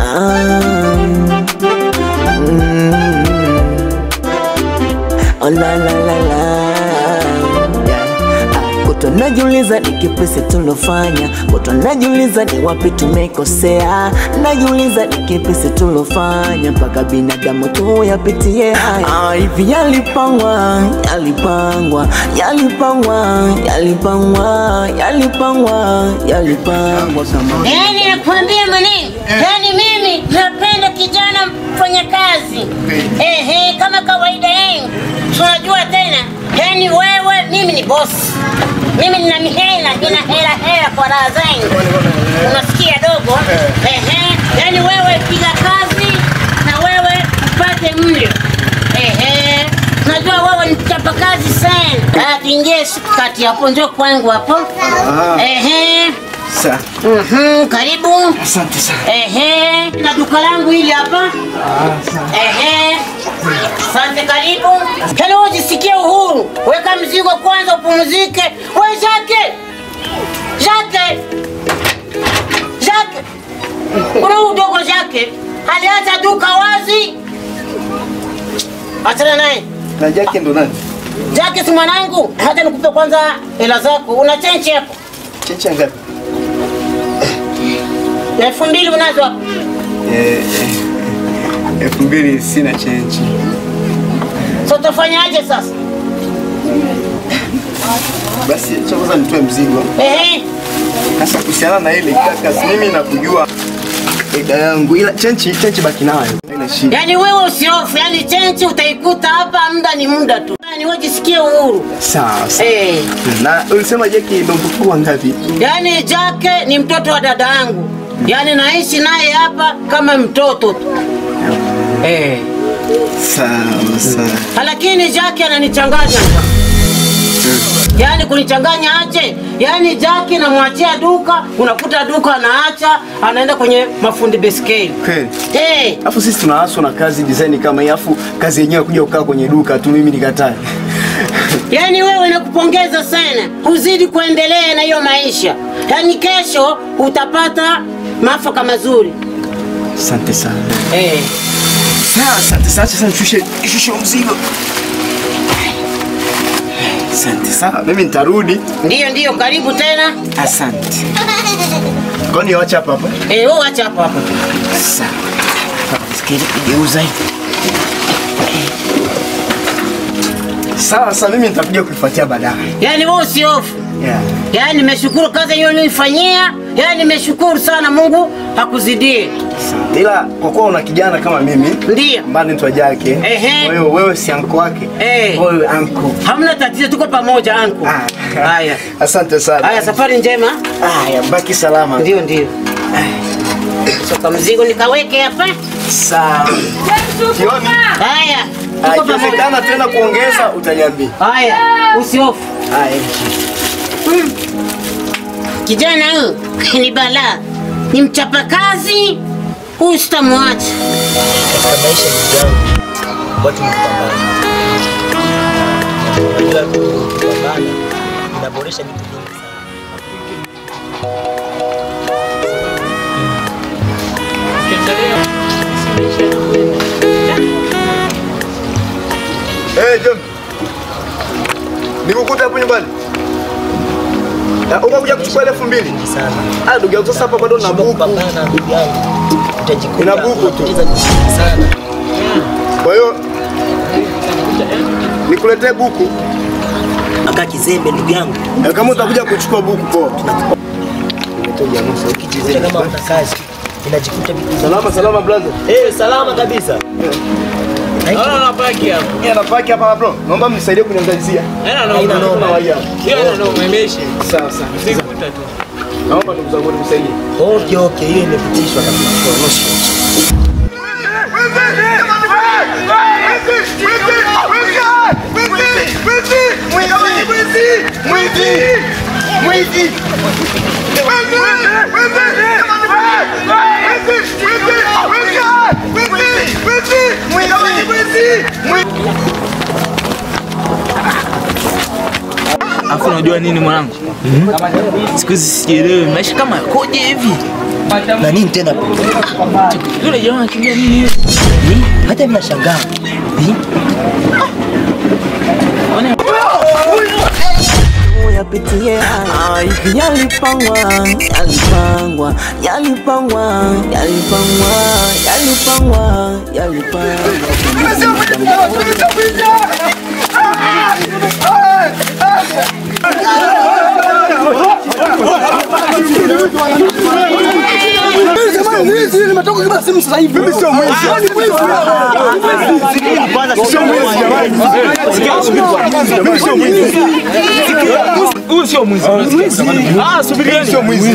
Oh, la la la la Ah, Kutwa najiuliza ni kipi sisi tulofanya, kutwa najiuliza ni wapi tumekosea, najiuliza ni kipi sisi tulofanya mpaka binadamu tu yapitie haya. Ah, Hivi yalipangwa, yalipangwa, yalipangwa, yalipangwa, yalipangwa, yalipangwa kama Yaani nakwambia maneno, yaani mimi napenda kijana mfanya kazi. Ehe, kama kawaida yangu. Tunajua tena, yaani wewe, mimi ni boss. Mimi nina mihela, nina hela hela kwa raha zangu. Unasikia dogo? Ehe, yaani wewe piga kazi na wewe upate mlo. Ehe, najua wewe ni mchapa kazi sana. Ah, tuingie kati hapo, njoo kwangu hapo. Ehe. Sa, Mhm, karibu. asante sana. Ehe, na duka langu hili hapa. Ehe. Asante, karibu. Hello, jisikie uhuru. Weka mzigo kwanza upumzike. We Jake. Jake. Jake. Kuna huyu dogo Jake. Aliacha duka wazi. Achana naye. Na Jackie ndo nani? Jake si mwanangu. Hata nikupe kwanza hela zako. Una chenchi hapo? Checha ngapi? Elfu mbili unazo hapo? Eh, eh, elfu mbili sina chenji. So utafanyaje sasa? Basi acha kwanza nitoe mzigo. Ehe. Sasa kuhusiana na ile kaka, si mimi nakujua ida yangu, ila chenchi chenchi baki nayo, haina shida. Yaani wewe usiofu, yaani chenchi utaikuta hapa, muda ni muda tu. Yaani wewe jisikie uhuru. Sawa sawa. Eh. Na ulisema Jackie ndo mkubwa ngapi? Yaani Jake ni mtoto wa dada yangu. Yaani naishi naye hapa kama mtoto tu. Eh. Sawa sawa. Lakini Jake ananichanganya. Yaani kunichanganya aje? Yaani Jake namwachia duka, unakuta duka anaacha, anaenda kwenye mafundi beskeli. Kweli. Eh. Alafu sisi tunaaswa na kazi design kama hii, alafu kazi yenyewe kuja kukaa kwenye duka tu, mimi nikatae. Yaani wewe nakupongeza sana, uzidi kuendelea na hiyo maisha. Yaani kesho utapata mafaka mazuri. Asante sana. Eh. Sawa, asante sana. Sasa nishushe nishushe mzigo. Asante sana. Mimi nitarudi. Ndiyo, ndiyo, karibu tena. Asante. Kwani wacha hapa hapa? Eh, wewe acha hapo hapo. Sawa. Sikili kugeuza hivi. Sawa, sasa mimi nitakuja kuifuatia baadaye. Yaani wewe usiofu. Yeah. Yaani nimeshukuru kazi hiyo uliyoifanyia. Yaani nimeshukuru sana Mungu akuzidie. Asante. Ila kwa kuwa una kijana kama mimi Ndiyo. ambaye anaitwa Jake, Ehe. wewe wewe si anko wake. Eh. Wewe anko. Hamna tatizo, tuko pamoja anku. Ah. Haya. Asante sana. Haya, safari njema. Haya, baki salama. Ndio, ndio. Soka mzigo nikaweke hapa. Sawa. Kioni? Haya. Ah, Tuko pamoja. Ikiwezekana tena kuongeza utaniambia. Haya, usihofu. Haya. Mm. Kijana huyu ni balaa, ni mchapakazi, huyu sitamwacha. katika maisha ndugu yangu watu ni kupambana. Unajua kupambana inaboresha vitu vingi sana. Eh, John. Nikukuta hapo nyumbani. Na ukakuja kuchukua elfu mbili. Vingi sana. Ah, ndugu yangu sasa hapa bado na Shindwa buku. kupambana ndugu yangu. Utajikuta Ina buku tu. unapoteza vitu vingi sana. Kwa hiyo nikuletee buku. Aka kizembe ndugu yangu. Na kama utakuja kuchukua buku poa. Ukijikuta kama una kazi inajikuta vitu vingi. Salama salama brother. Eh, salama kabisa. Naona napaki hapo. Yeye anapaki hapa bro. Naomba mnisaidie kuniangalizia. Haina Haina noma. noma. Kuna waja. Haina noma, imeisha. Sawa sawa. Sikuta tu. Naomba ndugu zangu nisaidie. Okay, okay, hiyo imepitishwa kabisa. Alafu unajua nini mwanangu? Siku hizi sijielewi maisha kama yakoje hivi. Na nini tena? Yule jamaa anakimbia nini? Eh, Hata mimi nashangaa. Eh, yapitie haya hivi yalipangwa yalipangwa yalipangwa yalipangwa yalipangwa yalipangwa Huyu sio mwizi. Ah, subirieni. Sio mwizi.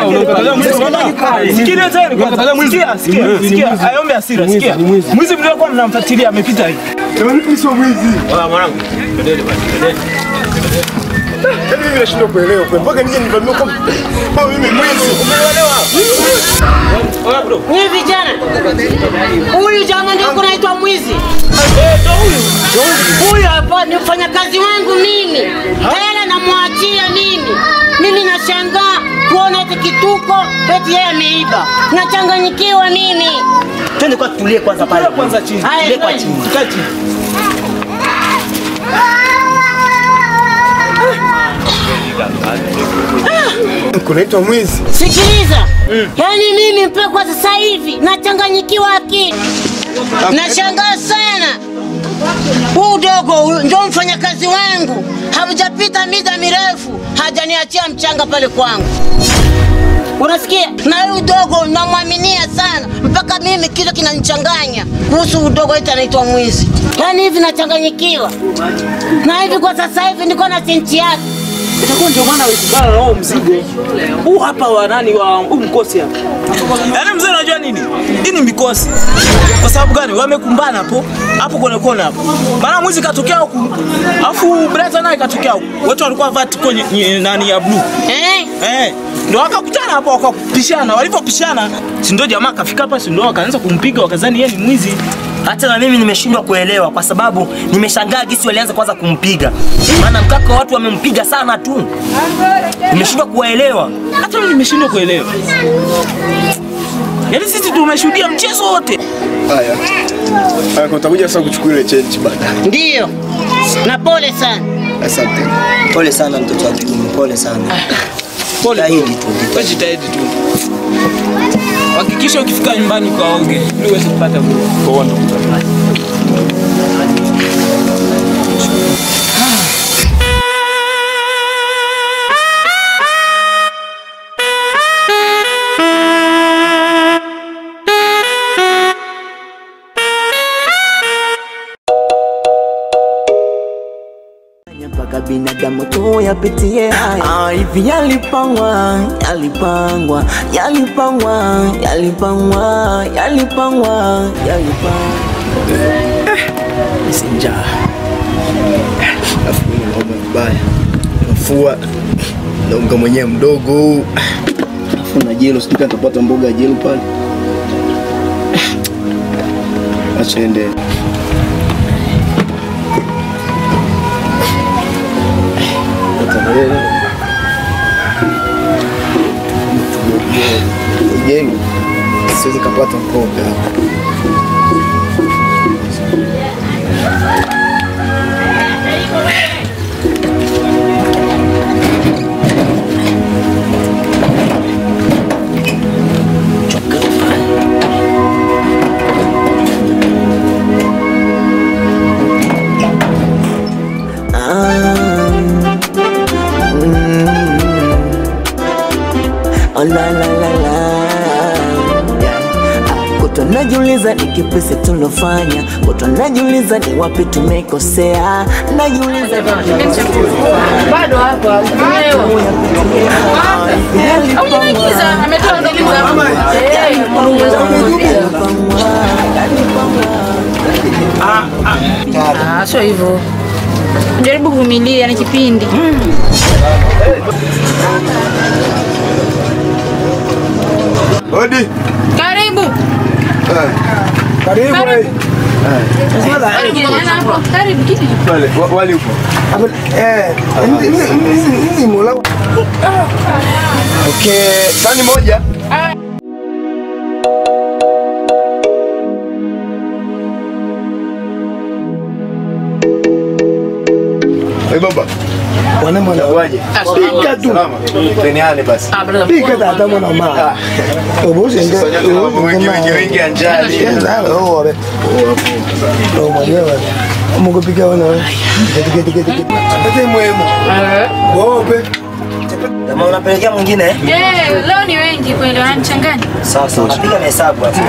Sikilizeni kwanza. Sikia, sikia, sikia. Ayombe hasira, sikia. Mwizi mliokuwa mnamfuatilia amepita hivi. Mimi sio mwizi. Oya mwanangu. Twendeni basi, twendeni. Yaani mimi nashindwa kuelewa kwa mpaka nije nivamie kama kama mimi mwizi. Oya bro. Nyie vijana, huyu jamaa ndio kunaitwa mwizi. Eh, ndo huyu. Huyu hapa ni mfanyakazi wangu mimi, hela namwachia mimi. Mimi nashangaa kuona eti kituko eti yeye ameiba, nachanganyikiwa mimi. Twende kwa tulie kwanza pale. Tulia kwanza chini. Haya, Tulie kwa twende. chini. Kaa chini. Kunaitwa mwizi. Sikiliza, yaani mimi mpaka kwa sasa hivi nachanganyikiwa akili, nashangaa sana. Huu dogo huyu ndio mfanyakazi wangu, hamjapita mida mirefu hajaniachia mchanga pale kwangu. Unasikia? Na huyu dogo namwaminia sana, mpaka mimi kitu kinanichanganya kuhusu udogo eti anaitwa mwizi. Yaani hivi nachanganyikiwa, na hivi kwa sasa hivi niko na senti yake Itakuwa ndio maana ulikubana na huo mzigo. Huu hapa wa nani wa huu mkosi hapa. Yaani mzee unajua nini? Hii ni mikosi. Kwa sababu gani? Wamekumbana hapo. Hapo kwenye kona hapo. Maana mwizi katokea huku. Alafu brother naye katokea huku. Wote walikuwa vati kwenye nye- nani ya blue. eh? Eh. Ndio wakakutana hapo wakapishana. Walipopishana, si ndio jamaa kafika hapa si ndio wakaanza kumpiga wakazani yeye ni mwizi. Hata na mimi nimeshindwa kuelewa kwa sababu nimeshangaa gisi walianza kwanza kumpiga. Maana mkaka watu wamempiga sana tu. Nimeshindwa kuwaelewa. Hata mimi nimeshindwa kuelewa. Yaani sisi tumeshuhudia mchezo wote. Haya. Haya kwa utakuja sasa kuchukua ile change baadaye. Ndiyo, na pole sana. Asante. Pole sana mtoto wa kiume, pole sana. Pole Jitahidi tu. Wewe jitahidi tu. Hakikisha ukifika nyumbani ukaoge ili uweze kupata nguvu. Kwa ndo mpaka binadamu tu yapitie haya Ah, hivi yalipangwa yalipangwa yalipangwa yalipangwa yalipangwa yalipangwa Sinja. Alafu mimi naomba vibaya. Nafua na unga mwenyewe mdogo. Alafu na jelo, sijui kama nitapata mboga ya jelo pale. Acha ende. Jelo. Siwezi kapata mboga hapa. Ah, mm. Oh, la, la, la, la. Ah, Kutwa najiuliza ni kipi sisi tulofanya, kutwa najiuliza ni wapi tumekosea, najiuliza bado hapo hakuelewa. Au nimegiza ametoa ndiliza hapo. Eh, Ah, sio hivyo. Jaribu kuvumilia ni kipindi. Hodi. Karibu. Karibu. Karibu. Karibu kiti. Pale wa- wali upo. Okay, sani moja. Ah. Bwana mwana. Waje. Pika tu. Salama. Teniane basi. Pika tata mwana ma. Obosi ndio. Sasa tena mambo wengi wengi wengi ya njali. Oh, wabe. Oh, mwenyewe. Mungu pika wana. Kiti kiti kiti kiti. Ate mwemo. Wope. Kama unapelekea mwingine eh? Eh, leo ni wengi kweli wananichanganya. Sawa sawa. Napiga mahesabu hapo.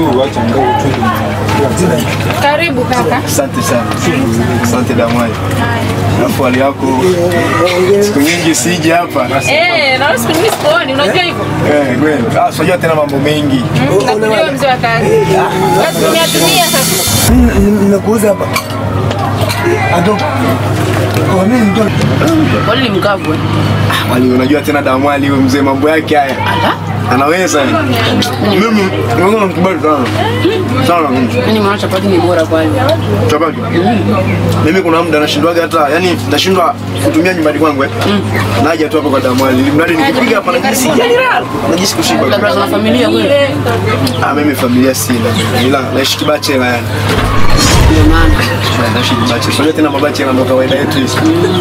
Karibu kaka. Asante sana. Asante Damai. Alafu hali yako siku nyingi siji hapa. Eh, na wewe siku nyingi sikuoni, unajua hivyo? Eh, kweli. Ah, unajua tena mambo mengi. Nakujua mzee wa kazi. Basi tumia tumia sasa. Nimekuuza hapa. Ato. Kwa nini mtu? Kwani ni mkavu? Wali unajua tena Damali huyo mzee mambo yake haya. Anaweza. Mimi mimi namkubali sana. Sana mimi. Yaani maana chapati ni bora kwani. Chapati. Mimi kuna muda nashindwaga hata yani nashindwa kutumia nyumbani kwangu eh. Naja tu hapo kwa Damali. Ili mradi nikipiga hapa najisi najisi kushiba. Labda kuna familia kweli. Ah, mimi familia sina. Ila naishi kibachela yani. Ndio maana. Naishi kibachela. Unajua tena mabachela ndo kawaida yetu hizi.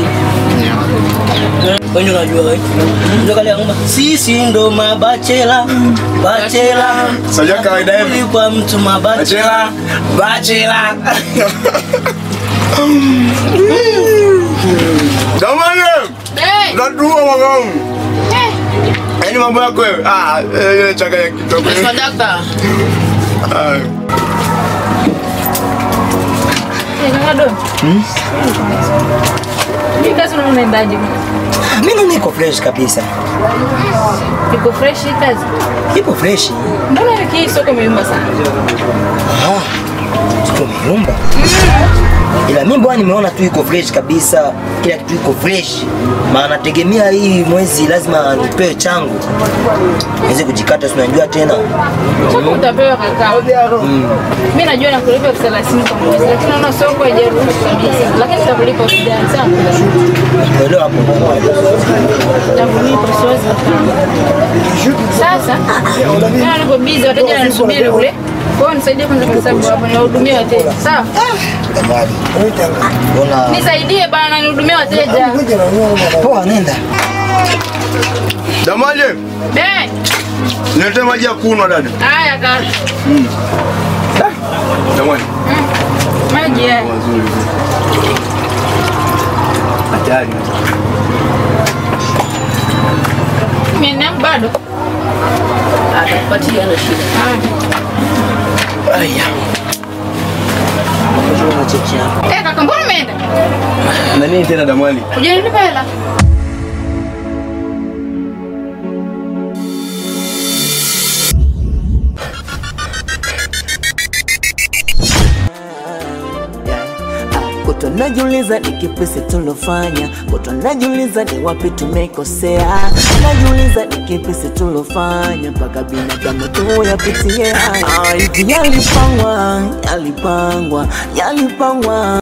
Wewe unajua wewe. Ndio kale ngoma. Sisi ndo mabachela. Bachela. Unajua kawaida yetu. Kwa mtu mabachela. Bachela. Damali. Eh, Ndatua mwanangu. Yaani mambo yako wewe. Ah, eh, changanya kidogo. kwa dakta. Ah. Eh, kaka do. Hii kazi unaona unaendaje? Mimi niko fresh kabisa. Iko fresh hii kazi. Ipo fresh. Mbona wiki hii soko imeyumba sana? Tumeyumba. Ila mimi bwana nimeona tu iko fresh kabisa. Kila kitu iko fresh. Maana tegemea hii mwezi lazima nipewe changu. Niweze kujikata si unajua tena. Soko utapewa kaka. Mimi najua nakulipa elfu thelathini kwa mwezi, lakini naona soko haijaruhusu kabisa. Lakini nitakulipa usijali, sawa? Elewa hapo. Nitakulipa siwezi kufanya. Sasa mimi niko busy, wateja wananisubiri kule. Kwa hiyo nisaidie kwanza kwa sababu hapo niwahudumie wateja. Sawa? Mbona Nisaidie bana nihudumie wateja. poa nenda. Damali, Eh, niletee maji ya kunywa dada. haya kaka. Damali. Maji haya. Mazuri. Hatari. Mimi yangu bado. Atakupatia na shida. Aya. Unacheki hapo. Eh, kaka mbona umeenda? Na nini tena Damali? Hujanilipa hela. Kuto najiuliza ni kipi si tulofanya, kuto najiuliza ni wapi tumekosea, najiuliza ni kipi si tulofanya mpaka binadamu tu yapitie haya. Ah, Hivi yalipangwa, yalipangwa, yalipangwa